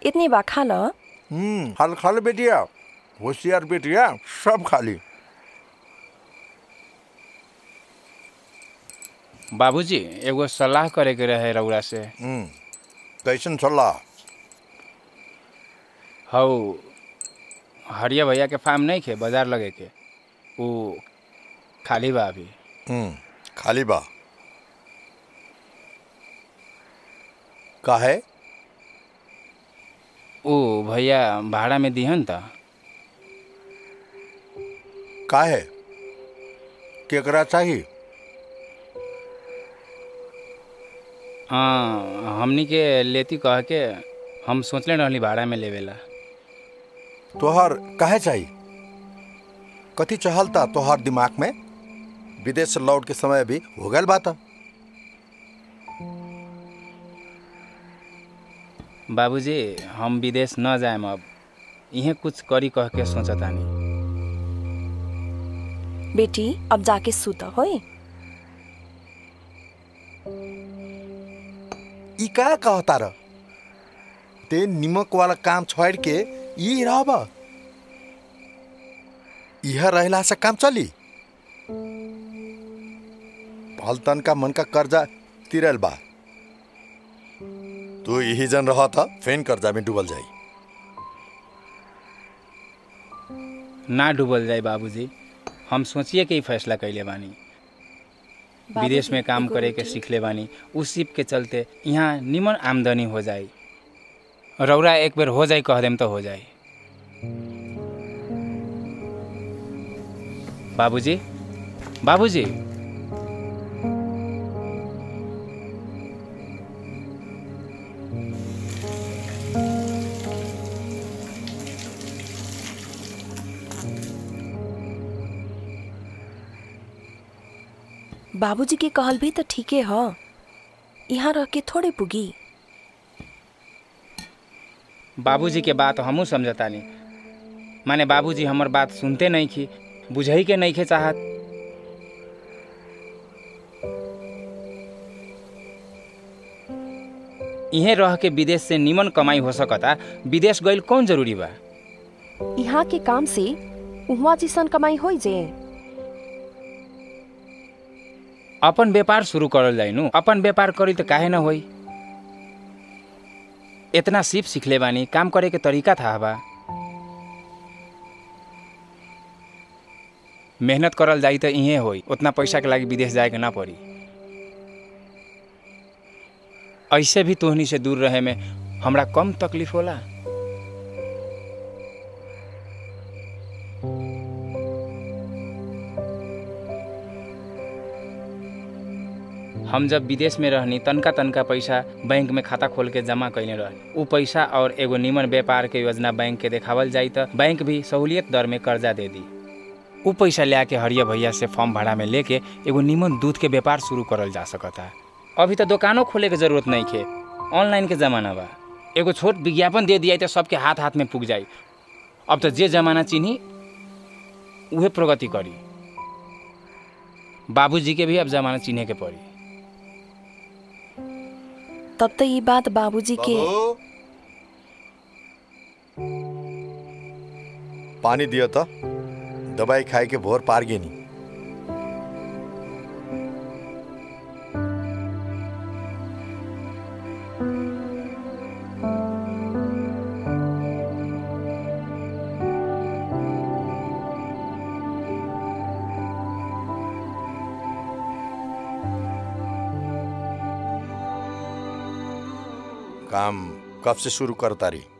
इतनी बा खा ल हम्म हाल खा ले बेटिया होशियार बेटिया सब खा ली बाबूजी एगो सलाह करे के रहे रउरा से हम्म कैसन सलाह हौ हरिया भैया के फार्म नहीं खे बाजार लगे के ऊ खाली बा अभी हम्म खाली बा काहे ऊ भैया भाड़ा में दिहन त काहे केकरा चाहिए हाँ हमनी के लेती कह के हम सोचले रहली भाड़ा में लेवेला तोहर काहे चाहिए कथी चहलता तोहर दिमाग में विदेश से लौट के समय भी हो गल बात बाबूजी हम विदेश न जाएम अब इहे कुछ करी कह के सोचतानी बेटी अब जाके सुत होई ई का कहता र ते निमक वाला काम छोड़ के ई रहब यह रहला से काम चली पलतन का मन का कर्जा तिरल बा तू यही जन रह था फेन कर्जा में डूबल जाई ना डूबल जाए बाबूजी हम सोचिए के ही फैसला कैले बानी विदेश में काम करे के सीखले बानी उस सिप के चलते यहाँ निमन आमदनी हो जाई रौरा एक बेर हो जाई कह देम तो हो जाई बाबूजी बाबूजी बाबूजी के कहल भी तो ठीके ह यहाँ रह के थोड़े पुगी बाबूजी के बात हमहू समझतानी माने बाबूजी हमर बात सुनते नहीं खी बुझई के नहीं खे चाहत इहे रह के विदेश से निमन कमाई हो सकता विदेश गइल कौन जरूरी बा यहाँ के काम से उहाँ जिसन कमाई होइ जे अपन व्यापार शुरू करल जाइ नु अपन व्यापार करी त काहे न होई इतना सिप सीखले बानी काम करे के तरीका था बा मेहनत करल जाई त इहे होई उतना पैसा के लागि विदेश जाए के ना पड़ी ऐसे भी तोहनी से दूर रहे में हमरा कम तकलीफ होला हम जब विदेश में रहनी तनका तनका पैसा बैंक में खाता खोल के जमा कैले रहनी उ पैसा और एगो निमन व्यापार के योजना बैंक के देखावल जाई त बैंक भी सहूलियत दर में कर्जा दे दी उ पैसा ले के हरिया भैया से फॉर्म भाड़ा में लेके एगो निमन दूध के व्यापार शुरू करल जा सकता अभी तो दुकानों खोले के जरूरत नहीं खे ऑनलाइन के जमाना बा एगो छोट विज्ञापन दे दिया तो सबके हाथ हाथ में पुग जाई अब तो जे जमाना चिन्ही उहे प्रगति करी बाबूजी के भी अब जमाना चिन्हे के पड़ी तब तो ये बात बाबूजी के बाबू पानी दियो तो दवाई खाए के भोर पार गेनी काम कब से शुरू करता रही